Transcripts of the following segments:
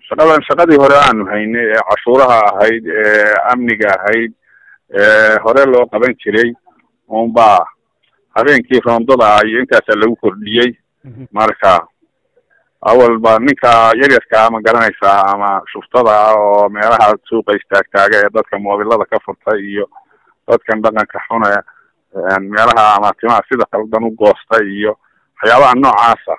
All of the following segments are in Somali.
shaqadan shaqadii hore aanu haynay ee cashuuraha ahayd ee amniga ahayd ee hore loo qaban jiray unbaa habeenkii roondada ah iyo intaasaa lagu kordhiyey marka awal ba ninka yaryarkaa ma garanaysaa ama shuftada ah oo meelaha suuqa istaagtaaga ee dadka moobilada ka furta iyo dadkan dhaqanka xune meelaha ama timaha sida qaldan u goosta iyo waxyaabaha noocaasa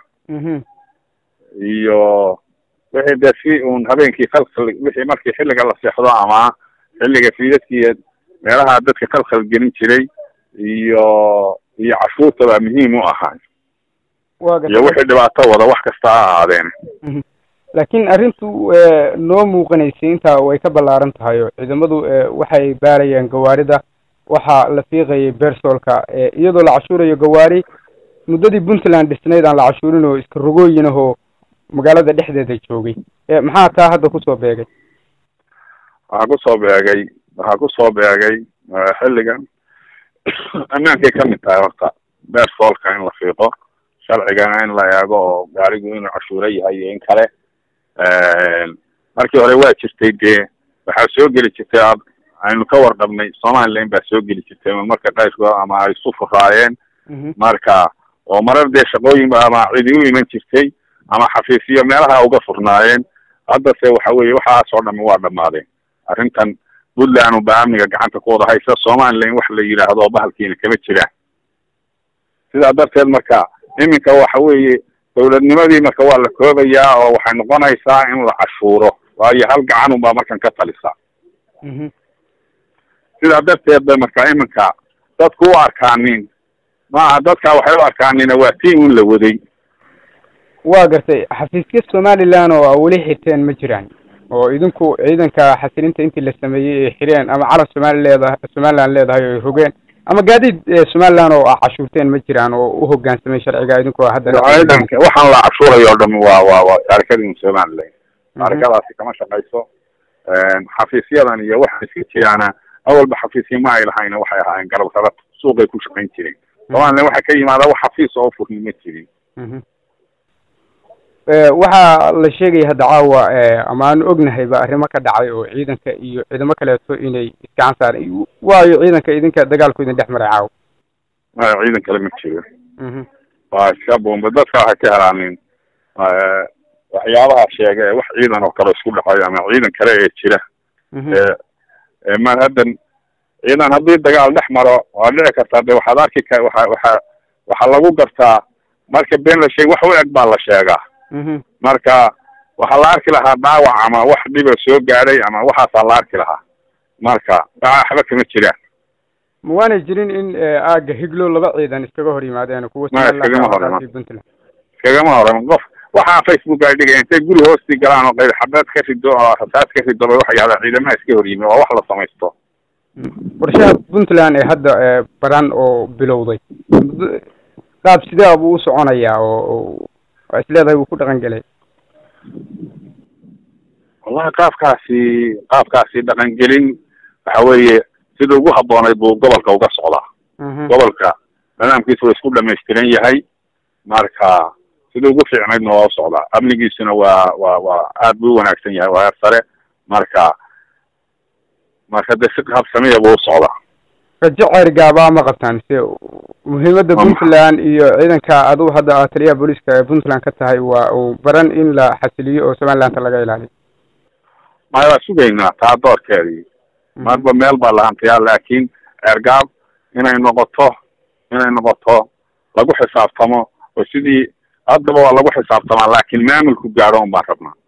iyo wixii dee si uun habeenkii khalkhal wixii markii xilliga la seexdo ama xilliga fiidadkii meelaha dadka khalkhal gelin jiray iyo iyo cashuurta baa muhiim u ahaa iyo wixii dhibaato wada wax kasta ha ahaadeen laakiin arrintu noo muuqanaysay intaa way ka ballaaran tahay oo ciidamadu waxay baarayaan gawaarida waxaa la fiiqayay bersolka iyadoo la cashuurayo gawaari muddadii puntland dhisnayd aan la cashuurin oo iska rogooyin ahoo magaalada dhexdeeda joogay maxaa taa hadda kusoo beegay waxaa kusoo beegay waxaa kusoo beegay xilligan ammaankay kamid tahay horta bersolka in la fiiqo sharcigana in la eego oo gaarigu inuu cashuuro yahay iyo in kale markii hore waa jirtay dee waxaa soo geli jirtay ad aynu ka warqabnay somaliland baa soo geli jirtay marka qayrkood ama ay isu furaayeen marka oo marar dee shaqooyin ama cidi u iman jirtay ama xafiisyo meelaha uga furnaayeen haddase waxa weeye waxaas oo dhami waa dhamaadeen arrintan puntland unbaa amniga gacanta ku wada haysa somaliland wax la yidhaahdo bahalkiina kama jiraan sidaa darteed marka iminka waxa weeye dawladnimadii marka waa la koobayaa oo waxay noqonaysaa in la cashuuro waayo hal gacan unbaa markan ka talisa sidaa darteed ba marka iminka dadku u arkaanin maaha dadka waxay u arkaanina waa tii un la waday waa gartay xafiisya somaliland oo a weli xirteen ma jiraan oo idinku ciidanka xasilinta intii la sameeyey ay xireen ama calan somali leedahay somaliland leedahay oo ay rogeen ama gaadiid somaliland oo a cashuurteen ma jiraan oo u hoggaansamay sharciga idinku hadda ciidanka waxaan la cashuurayo o dham waa waa waa taarikadii somaliland taarikadaasi kama shaqayso xafiisyadan iyo waxa iska jiraana awalba xafiisya ma ay lahayn waxay ahaayeen garab rarad suuqay ku shaqayn jireen somaliland waxa ka yimaada wax xafiis oo furni ma jirin waxaa la sheegaya hadda caawa ama aanu ognahayba arrimo ka dhacay oo ciidanka iyo ciidamo kaleeto inay iskacan saareen waayo ciidanka idinka dagaalku idin dhex maray caawa maya ciidan kale ma jiro waa iska bomba dadka waxay ka helaanin waxyaabaha sheega ee wax ciidan oo kale isku dhacayo ama ciidan kale ee jira ma haddan ciidan haddii dagaal dhex maro waa dhici kartaa de waxaad arki ka waxa waxa waxaa lagu gartaa marka been la sheeg wax u eg baa la sheegaa marka waxaa la arki lahaa dhaawac ama wax dhiba soo gaadhay ama waxaasaa la arki lahaa marka waxba kama jiraan ma waanay jirin in aaga higlo laba ciidan iskaga hor yimaadeen kuwa maya iskagama hor puntland iskagama horan qof waxaa facebook ay dhigay intay guri hoostii galaan oo qayb xabeed ka rido oo rasaas ka rido bay waxay yahdaa ciidamaha iska hor yimi waa wax la samaysto qorshaha puntland ee hadda baran oo bilowday qaab sidee buu u soconayaa oo waa isleedahay wuu ku dhaqan gelay wallahi qaabkaasi qaabkaasi dhaqangelin waxa weeye sida ugu habboonayd buu gobolka uga socdaa gobolka nidaamkiisa waa isku dhamaystiran yahay marka sida ugu fiicnaydna waa u socdaa amnigiisuna waa waa waa aad buu u wanaagsan yahay waa heer sare marka marka de si habsamiya buu u socdaa rajo ceerigaaba ma qabtaan se muhiimadda puntland iyo ciidanka aduu hadda taliyaha booliiska ee puntland ka tahay waa uu baran in la xasiliyo oo somalilanta laga ilaaliyo maya waa sugaynaa taa doorkeedii marba meel baa lahantayaa laakiin ceergaab inay noqoto inay noqoto lagu xisaabtamo oo sidii haddaba waa lagu xisaabtamaa laakiin maamulku gaadho un baan rabnaa